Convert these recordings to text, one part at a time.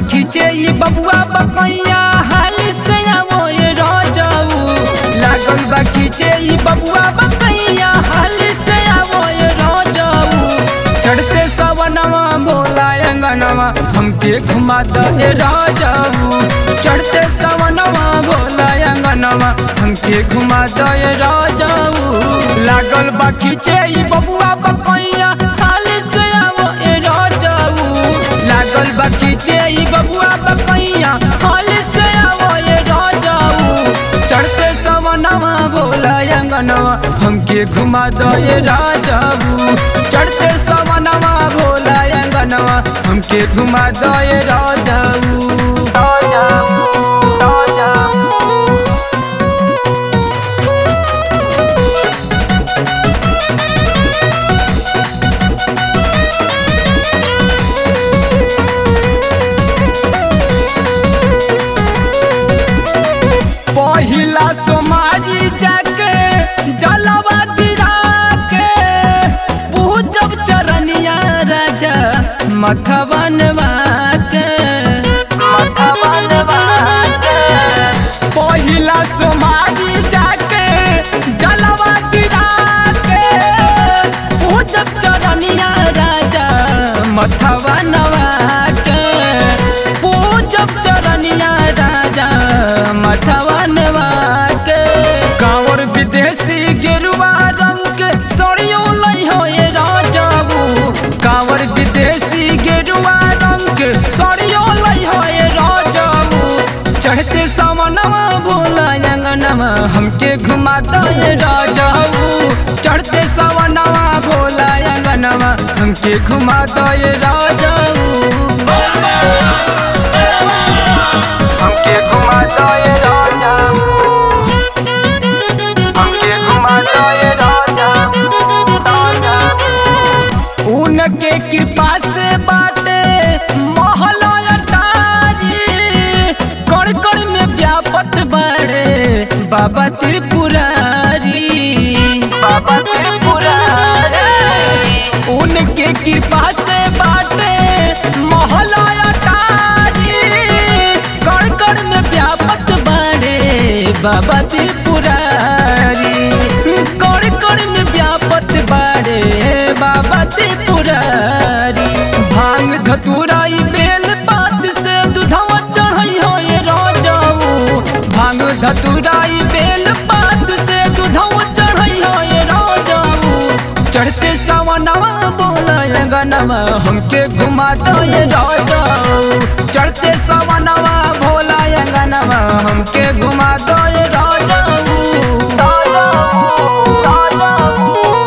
खींचे ये बबुआ बकैया हाल से आवो ये राजाऊ लागल बा खींचे ये बबुआ बकैया हाल से आवो ये राजाऊ चढ़ते सवनवा बोला अंगनवा हमके घुमा दो ये राजाऊ चढ़ते सवनवा बोला अंगनवा हमके घुमा दो ये राजाऊ लागल बा खींचे ये बबुआ बकैया हाल से आवो ये राजाऊ लागल बा खींचे ई बबुआ बकैया हाल से आवो ये राजाऊ चढ़ते सवनवा बोला अंगनवा हमके घुमा दो ये राजाऊ चढ़ते सवनवा बोला अंगनवा हमके घुमा दो ये राजाऊ राजाऊ राजाऊ पहिला सोमारी जाके जलवा गिरा के पूजब चरनिया राजा मथवनवा के मथवनवा के पहिला सोमारी जाके जलवा गिरा के पूजब चरनिया राजा मथवनवा के पूजब चरनिया राजा मथवनवा के कांवर विदेशी गेरुआ रंग के सड़ियो लई हो ये राजाबू कांवर विदेशी गेरुआ रंग के सड़ियो लई हो ये राजाबू चढ़ते सामनवा बोला अंगनवा हमके घुमा दो ये राजाऊ चढ़ते सावनवा बोला अंगनवा हमके घुमा दो ये राजाऊ हमके घुमा दो ये राजाऊ हमके घुमा दो ये राजाऊ राजाऊ उनके कृपा से बाटे महला अटारी कण कण में व्यापत बाड़े बाबा त्रिपुरारी बाबा त्रिपुरारी उनके कृपा से बाटे महला अटारी कण कण में व्यापत बाड़े बाबा त्रिपुरारी कण कण में व्यापत बाड़े बाबा त्रिपुरारी भांग धतुराई बेल पात से दुधवा चढ़ई हो ये राजाऊ भांग धतुराई बेल पात से दुधवा चढ़ई हो ये राजाऊ चढ़ते सावनवा बोला गनवा हमके घुमा दो ये राजाऊ चढ़ते सावनवा भोला गनवा हमके घुमा दो ये राजाऊ राजाऊ राजाऊ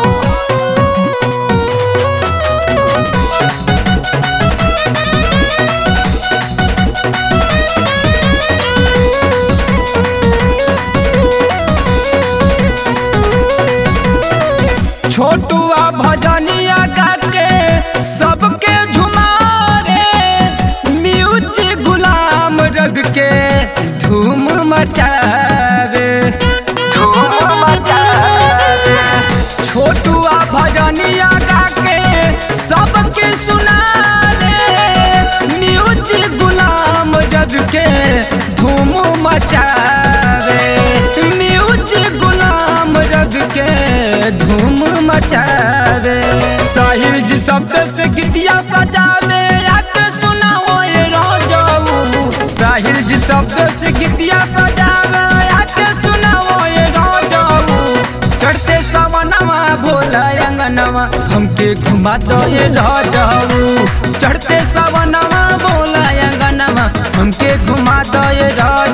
छोटुआ भजनिया गाके सबके झुमावे म्यूजिक गुलाम रब के धूम मचावे धूम मचावे छोटुआ भजनिया गाके सबके सुनावे म्यूजिक गुलाम रब के धूम मचावे म्यूजिक गुलाम रब के धूम मचावे साहिर जी शब्द से गीतिया सजावे आके सुनाओ ये राजाऊ साहिर जी शब्द से गीतिया सजावे आके सुनाओ ये राजाऊ चढ़ते सावनवा भोला अंगनवा हमके घुमा दो ये राजाऊ चढ़ते सावनवा भोला अंगनवा हमके घुमा दो ये राजा